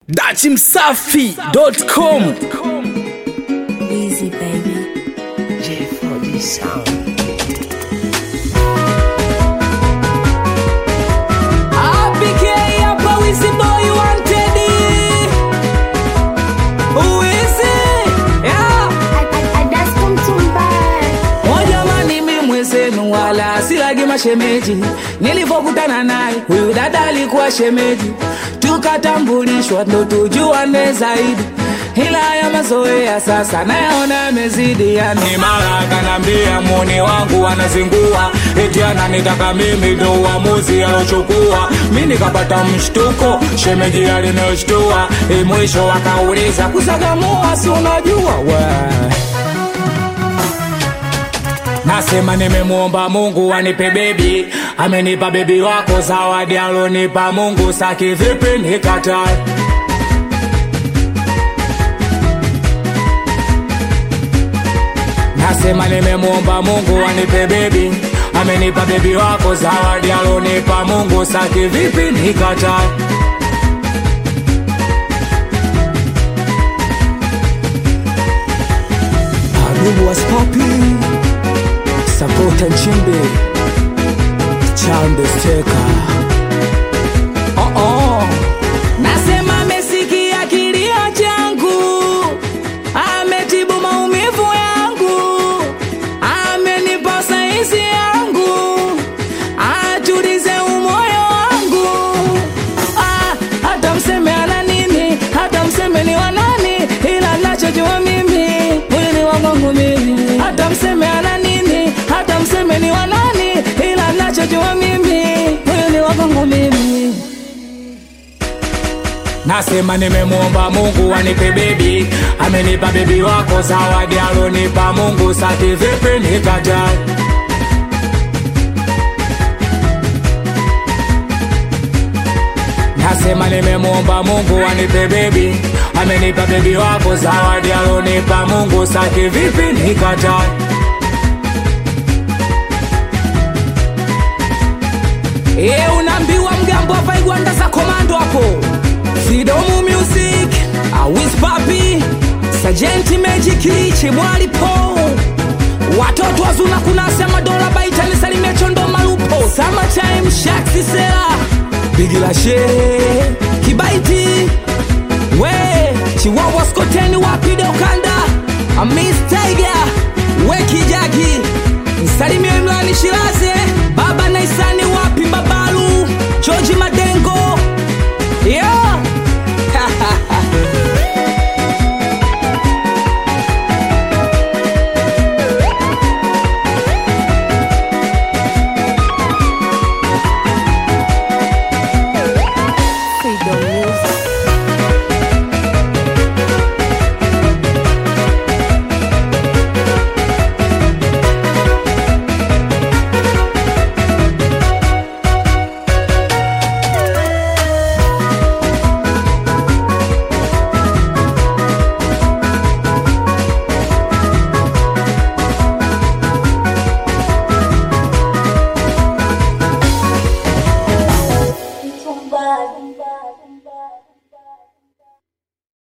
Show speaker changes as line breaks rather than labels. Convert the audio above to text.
dachimsafi.com
Easy, baby.
J4D Sound.
APK hapa Wizzy Boy wanted Wizzy yeah. O jamani mi mwezenu wala silagi mashemeji nilivyokutana naye huyu dada alikuwa shemeji tukatambulishwa ndo tujuane zaidi ila ya mazoea sasa nayaona yamezidi yani mara akanambia muni wangu anazingua eti ananitaka mimi ndo uamuzi alochukua mi nikapata mshtuko shemeji alinishtua e mwisho akauliza kusagamua si unajua we Nasema nimemwomba Mungu anipe bebi, amenipa bebi wako zawadi alonipa Mungu, saki vipi nikatae? Nasema nimemwomba Mungu anipe bebi, amenipa bebi wako zawadi alonipa Mungu, saki vipi nikatae? Arubu was popping Sapota Nchimbi Chambe Steka oh -oh. Nasema amesikia kilio changu Ametibu maumivu yangu Amenipa saizi yangu Atulize umoyo wangu ah, Hata mseme ana nini Hata mseme ni wanani Ila nachojua mimi Mwili wangu mimi Hata mseme ana nini Hata mseme ni wanani Ila nachojua mimi Mwili wangu mimi Nasema nimemwomba Mungu anipe bebi, amenipa bebi wako zawadi alonipa Mungu, saki vipi nikatae? Nasema nimemwomba Mungu anipe bebi, amenipa bebi wako zawadi alonipa Mungu, saki vipi nikatae? E, unaambiwa mgambo hapa igwanda za komando hapo Sidomu Music Awis Papi Sajenti Magic Chimwali Po Watoto wazuna kunasa madola baitani salimia chondo malupo Summertime Shaxi Sela Bigi la Shere Kibaiti We Chiwawa Skoteni wapide ukanda Amis Tiger